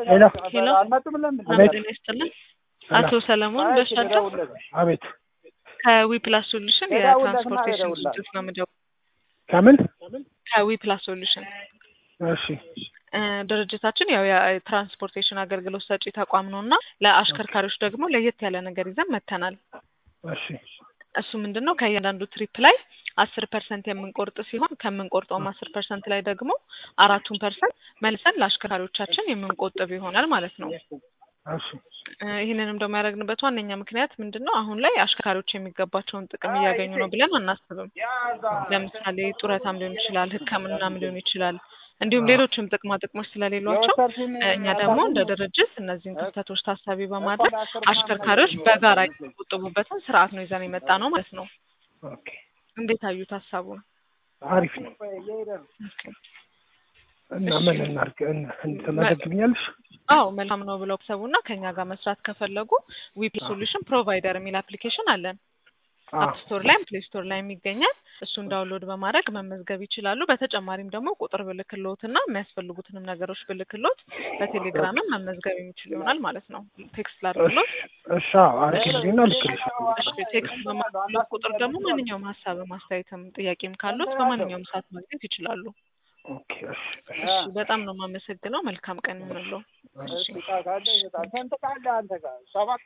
ሄሎ ሄሎ አቤት። ጤና ይስጥልን። አቶ ሰለሞን በሻቸው አቤት ከዊ ፕላስ ሶሉሽን የትራንስፖርቴሽን ድርጅት ነው የምደውለው። ከምን ከዊ ፕላስ ሶሉሽን እሺ እ ድርጅታችን ያው የትራንስፖርቴሽን አገልግሎት ሰጪ ተቋም ነው እና ለአሽከርካሪዎች ደግሞ ለየት ያለ ነገር ይዘን መጥተናል። እሺ እሱ ምንድን ነው ከእያንዳንዱ ትሪፕ ላይ አስር ፐርሰንት የምንቆርጥ ሲሆን ከምንቆርጠውም አስር ፐርሰንት ላይ ደግሞ አራቱን ፐርሰንት መልሰን ለአሽከርካሪዎቻችን የምንቆጥብ ይሆናል ማለት ነው። እሺ እ ይህንንም ደግሞ ያደረግንበት ዋነኛ ምክንያት ምንድን ነው? አሁን ላይ አሽከርካሪዎች የሚገባቸውን ጥቅም እያገኙ ነው ብለን አናስብም። ለምሳሌ ጡረታም ሊሆን ይችላል፣ ሕክምናም ሊሆን ይችላል፣ እንዲሁም ሌሎችም ጥቅማ ጥቅሞች ስለሌሏቸው እ እኛ ደግሞ እንደ ድርጅት እነዚህን ክፍተቶች ታሳቢ በማድረግ አሽከርካሪዎች በጋራ የሚቆጥቡበትን ስርዓት ነው ይዘን የመጣ ነው ማለት ነው። ኦኬ እንዴት አዩት ሀሳቡን? አሪፍ ነው እና ምን እናድርግ እን- እን- ትመዘግብኛለሽ? አዎ መልካም ነው ብለው ሰቡና ከኛ ጋር መስራት ከፈለጉ ዊፕ ሶሉሽን ፕሮቫይደር የሚል አፕሊኬሽን አለን። አዎ አፕ ስቶር ላይም ፕሌይ ስቶር ላይም ይገኛል። እሱን ዳውንሎድ በማድረግ መመዝገብ ይችላሉ። በተጨማሪም ደግሞ ቁጥር ብልክሎት እና የሚያስፈልጉትንም ነገሮች ብልክሎት በቴሌግራምም መመዝገብ የሚችል ይሆናል ማለት ነው። ቴክስት ላድርግሎት። እሺ አዎ አድርግልኝና ልክልሻለሁ። እሺ ቴክስት በማድረግሎት ቁጥር ደግሞ ማንኛውም ሀሳብም አስተያየትም ጥያቄም ካሉት በማንኛውም ሰዓት ማግኘት ይችላሉ። ኦኬ እሺ እሺ እሺ በጣም ነው የማመሰግነው። መልካም ቀን ይሁንልዎ። እሺ